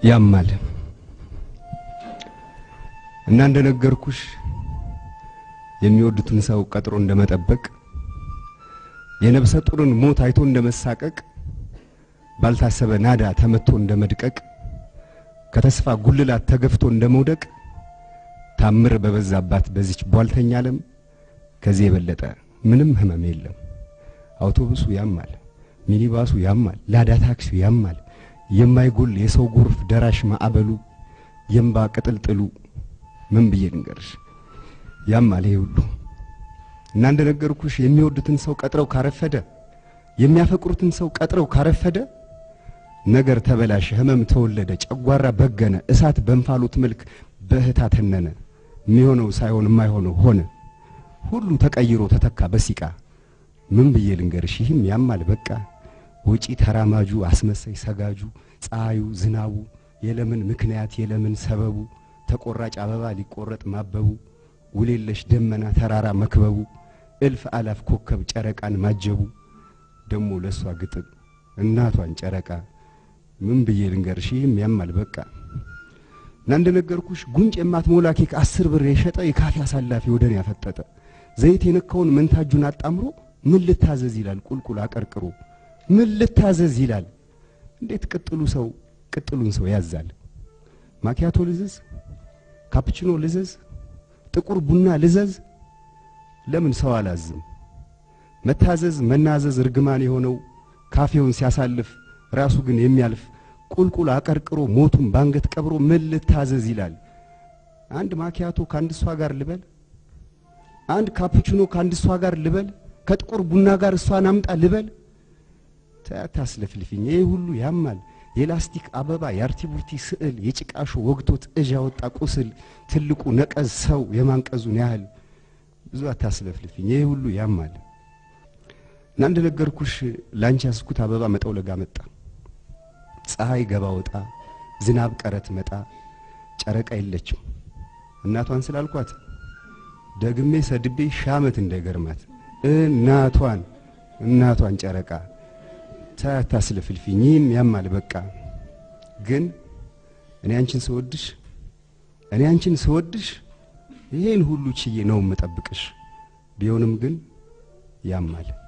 ያማል እና እንደነገርኩሽ የሚወዱትን ሰው ቀጥሮ እንደመጠበቅ የነብሰ ጡርን ሞት አይቶ እንደመሳቀቅ ባልታሰበ ናዳ ተመቶ እንደመድቀቅ ከተስፋ ጉልላት ተገፍቶ እንደመውደቅ ታምር በበዛባት በዚች ቧልተኛ ዓለም ከዚህ የበለጠ ምንም ህመም የለም። አውቶቡሱ ያማል፣ ሚኒባሱ ያማል፣ ላዳ ታክሲው ያማል። የማይጎል የሰው ጎርፍ ደራሽ ማዕበሉ የእምባ ቅጥልጥሉ ምን ብዬ ልንገርሽ ያማል ይሄ ሁሉ እና እንደነገርኩሽ የሚወዱትን ሰው ቀጥረው ካረፈደ የሚያፈቅሩትን ሰው ቀጥረው ካረፈደ ነገር ተበላሸ፣ ህመም ተወለደ፣ ጨጓራ በገነ፣ እሳት በእንፋሎት መልክ በእህታ ተነነ። የሚሆነው ሳይሆን የማይሆነው ሆነ። ሁሉ ተቀይሮ ተተካ በሲቃ ምን ብዬ ልንገርሽ ይህም ያማል በቃ ወጪ ተራማጁ አስመሳይ ሰጋጁ ፀሐዩ ዝናቡ የለምን ምክንያት የለምን ሰበቡ ተቆራጭ አበባ ሊቆረጥ ማበቡ ውሌለሽ ደመና ተራራ መክበቡ እልፍ አላፍ ኮከብ ጨረቃን ማጀቡ ደሞ ለሷ ግጥም እናቷን ጨረቃ ምን ብዬ ልንገርሽ ይህም ያማል በቃ እና እንደነገርኩሽ ጉንጭ የማትሞላ ኬክ አስር ብር የሸጠ የካፌ አሳላፊ ወደን ያፈጠጠ ዘይት የነካውን መንታጁን አጣምሮ ምን ልታዘዝ ይላል ቁልቁል አቀርቅሮ ምን ልታዘዝ ይላል እንዴት ቅጥሉ ሰው ቅጥሉን ሰው ያዛል ማኪያቶ ልዘዝ ካፕቺኖ ልዘዝ ጥቁር ቡና ልዘዝ ለምን ሰው አላዝም መታዘዝ መናዘዝ እርግማን የሆነው ካፌውን ሲያሳልፍ ራሱ ግን የሚያልፍ ቁልቁል አቀርቅሮ ሞቱን ባንገት ቀብሮ ምን ልታዘዝ ይላል አንድ ማኪያቶ ከአንድ እሷ ጋር ልበል አንድ ካፑቺኖ ከአንድ እሷ ጋር ልበል ከጥቁር ቡና ጋር እሷን አምጣ ልበል ታስለፍልፊኝ ይህ ሁሉ ያማል የላስቲክ አበባ የአርቲቡርቲ ስዕል የጭቃሾ ወግቶት እዥ ያወጣ ቁስል ትልቁ ነቀዝ ሰው የማንቀዙን ያህል ብዙ አታስለፍልፊኝ ይህ ሁሉ ያማል እና እንደነገርኩሽ ላንቺ ያስኩት አበባ መጠውለጋ መጣ ፀሐይ ገባ ወጣ ዝናብ ቀረት መጣ ጨረቃ የለችም እናቷን ስላልኳት ደግሜ ሰድቤ ሻመት እንዳይገርማት እናቷን እናቷን ጨረቃ ታታስለፍልፊኝ ይህም ያማል በቃ ግን እኔ አንቺን ስወድሽ እኔ አንቺን ስወድሽ ይሄን ሁሉ ችዬ ነው የምጠብቅሽ ቢሆንም ግን ያማል